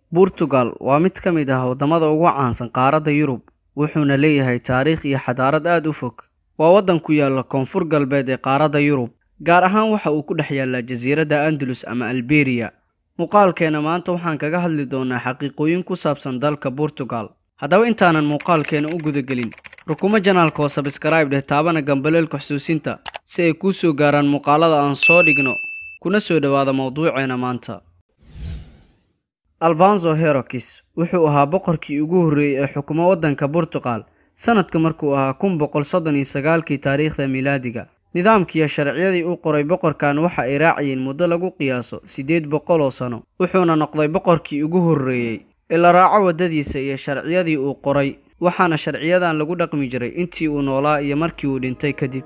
Portugal waa mid ka mid ah waddamada ugu caansan qaaradda Yurub wuxuuna leeyahay taariikh iyo xadaarad aad u fog. Waa waddan ku yaalla koonfur galbeed ee qaaradda Yurub, gaar ahaan waxa uu ku dhex yaallaa jasiiradda Andalus ama Alberia. Muuqaalkeena maanta waxaan kaga hadli doonaa xaqiiqooyin ku saabsan dalka Portugal. Haddaba intaanan muuqaalkeena u gudagelin, rukumo janaalka oo subscribe dheh taabana gambaleelka xusuusinta si ay kuu soo gaaraan muuqaalada aan soo dhigno kuna soo dhowaada mawduuceena maanta. Alfonso Henriques wuxuu ahaa boqorkii ugu horreeyay ee xukuma waddanka Portugal sanadka markuu ahaa kun boqol soddon iyo sagaalkii taariikhda miilaadiga. Nidaamkiiyo sharciyadii uu qoray boqorkan waxa ay raacayeen muddo lagu qiyaaso siddeed boqol oo sano, wuxuuna noqday boqorkii ugu horreeyay ee la raaco waddadiisa iyo sharciyadii uu qoray, waxaana sharciyadan lagu dhaqmi jiray intii uu noolaa iyo markii uu dhintay kadib.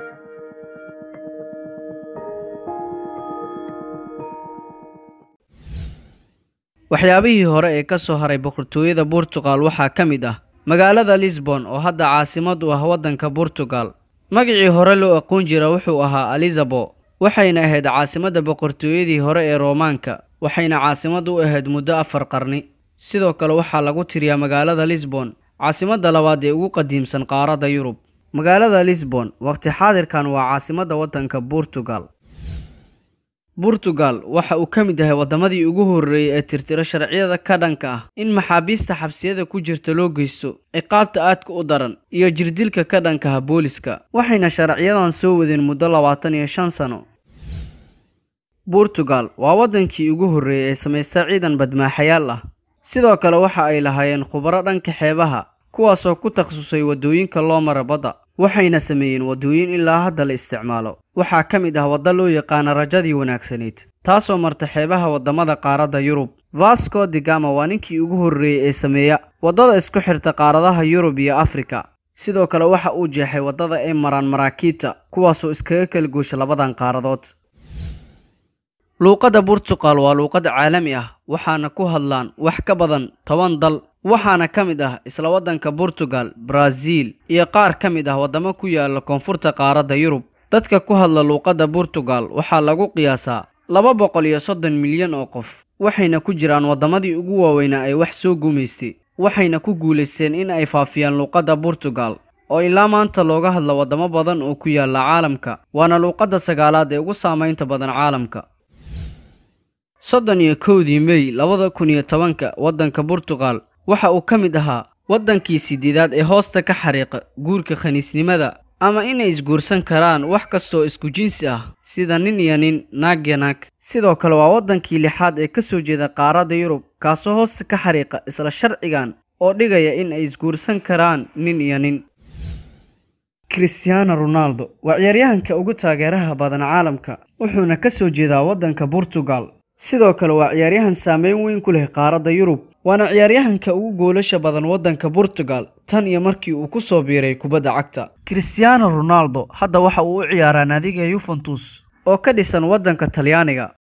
waxyaabihii hore ee ka soo haray boqortooyada Portugal waxaa ka mid ah magaalada Lisbon oo hadda caasimad u ah waddanka Portugal. Magacii hore loo aqoon jira wuxuu ahaa Lisabo, waxayna ahayd caasimadda boqortooyadii hore ee Roomaanka, waxayna caasimad u ahayd muddo afar qarni. Sidoo kale waxaa lagu tiriyaa magaalada Lisbon caasimadda labaad ee ugu qadiimsan qaaradda Yurub. Magaalada Lisbon waqti xaadirkan waa caasimadda waddanka Portugal. Portugal waxa uu ka mid yahay waddamadii ugu horreeyay ee tirtiro sharciyada ka dhanka ah in maxaabiista xabsiyada ku jirta loo geysto ciqaabta aadka u daran iyo jirdilka ka dhanka ah booliska waxayna sharciyadan soo wadeen muddo labaatan iyo shan sano Portugal waa waddankii ugu horreeyay ee samaysta ciidan badmaaxayaal ah sidoo kale waxa ay lahaayeen khubaro dhanka xeebaha kuwaasoo ku takhasusay waddooyinka loo mara badda waxayna sameeyeen waddooyin ilaa hadda la isticmaalo waxaa ka mid ah waddo loo yaqaana rajadii wanaagsanayd taasoo marta xeebaha waddamada qaaradda Yurub Vasco da Gama waa ninkii ugu horreeyay ee sameeya waddada isku xirta qaaradaha Yurub iyo Afrika sidoo kale waxa uu jeexay waddada ay maraan maraakiibta kuwaasoo iskaga kala goosha labadan qaaradood luuqadda Portugal waa luuqad caalami ah waxaana ku hadlaan wax ka badan toban dal waxaana ka mid ah isla waddanka Portugal, Brazil iyo qaar ka mid ah waddamo ku yaala koonfurta qaaradda Yurub. Dadka ku hadla luuqadda Portugal waxaa lagu qiyaasaa laba boqol iyo soddon milyan oo qof, waxayna ku jiraan waddamadii ugu waaweynaa ay wax soo gumaystay, waxayna ku guulaysteen in ay faafiyaan luuqadda Portugal oo ilaa maanta looga hadla waddamo badan oo ku yaala caalamka, waana luuqadda sagaalaad ee ugu saamaynta badan caalamka. soddon iyo kowdii May labada kun iyo tobanka waddanka Portugal waxa uu ka mid ahaa waddankii sideedaad ee hoosta ka xariiqa guurka khaniisnimada ama inay isguursan karaan wax kastoo isku jinsi ah sida nin iyo nin naag iyo naag sidoo kale waa waddankii lixaad ee ka soo jeeda qaaradda Yurub kaasoo hoosta ka xariiqa isla sharcigan oo dhigaya in ay isguursan karaan nin iyo nin Cristiano Ronaldo waa ciyaaryahanka ugu taageeraha badan caalamka wuxuuna ka soo jeedaa waddanka Portugal sidoo kale waa ciyaaryahan saameyn weyn ku leh qaaradda Yurub waana ciyaaryahanka ugu goolasha badan waddanka Portugal tan iyo markii uu ku soo biiray kubadda cagta Cristiano Ronaldo hadda waxa uu u ciyaaraa naadiga Juventus oo ka dhisan waddanka Talyaaniga